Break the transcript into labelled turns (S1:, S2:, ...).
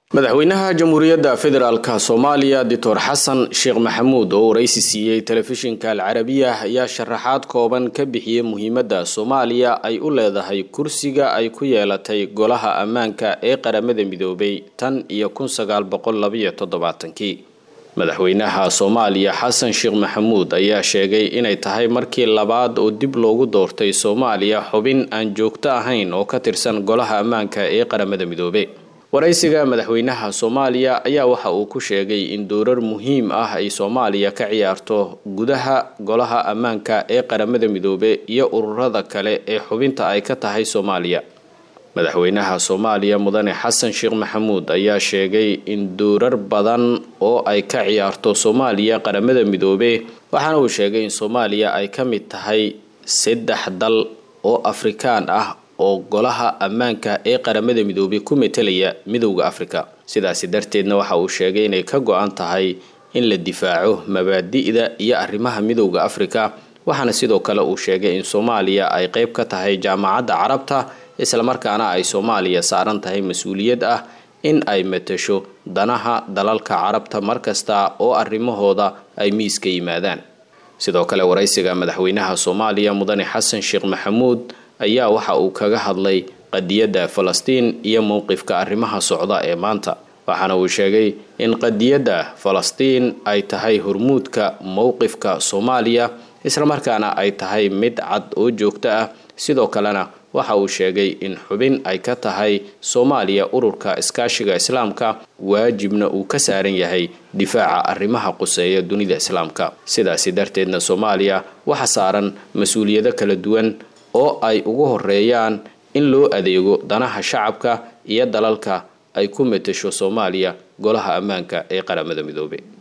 S1: madaxweynaha jamhuuriyadda federaalk soomaaliya doctor xasan sheekh maxamuud oo waraysi siiyey telefishinka alcarabiya ayaa sharaxaad kooban ka bixiyey muhiimadda soomaaliya ay u leedahay kursiga ay ku yeelatay golaha ammaanka ee qaramada midoobay tan iyo kun sagaal boqol labayo toddobaatankii madaxweynaha soomaaliya xasan sheekh maxamuud ayaa sheegay inay tahay markii labaad oo dib loogu doortay soomaaliya xubin aan joogto ahayn oo ka tirsan golaha ammaanka ee qaramada midoobe waraysiga madaxweynaha soomaaliya ayaa waxa uu ku sheegay in doorar muhiim ah ay soomaaliya ka ciyaarto gudaha golaha ammaanka ee qaramada midoobe iyo ururada kale ee xubinta ay ka tahay soomaaliya madaxweynaha soomaaliya mudane xasan sheekh maxamuud ayaa sheegay in doorar badan oo ay ka ciyaarto soomaaliya qaramada midoobe waxaana uu sheegay in soomaaliya ay ka mid tahay saddex dal oo afrikaan ah oo golaha ammaanka ee qaramada midoobay ku metelaya midowda afrika sidaasi darteedna waxa uu sheegay inay ka go-an tahay in la difaaco mabaadi'da iyo arrimaha midowda afrika waxaana sidoo kale uu sheegay in soomaaliya ay qeyb ka tahay jaamacadda carabta islamarkaana ay soomaaliya saaran tahay mas-uuliyad ah in ay matasho danaha dalalka carabta markasta oo arrimahooda ay miiska yimaadaan sidoo kale waraysiga madaxweynaha soomaaliya mudane xasan sheekh maxamuud ayaa waxa uu kaga hadlay qadiyadda falastiin iyo mowqifka arrimaha socda ee maanta waxaana uu sheegay in qadiyadda falastiin ay tahay hormuudka mowqifka soomaaliya islamarkaana ay tahay mid cad oo joogto ah sidoo kalena waxa uu sheegay in xubin ay ka tahay soomaaliya ururka iskaashiga islaamka waajibna uu ka saaran yahay difaaca arrimaha quseeya dunida islaamka sidaasi darteedna soomaaliya waxa saaran mas-uuliyado kala duwan oo ay ugu horeeyaan in loo adeego danaha shacabka iyo dalalka ay ku matasho soomaaliya golaha ammaanka ee qaramada midoobe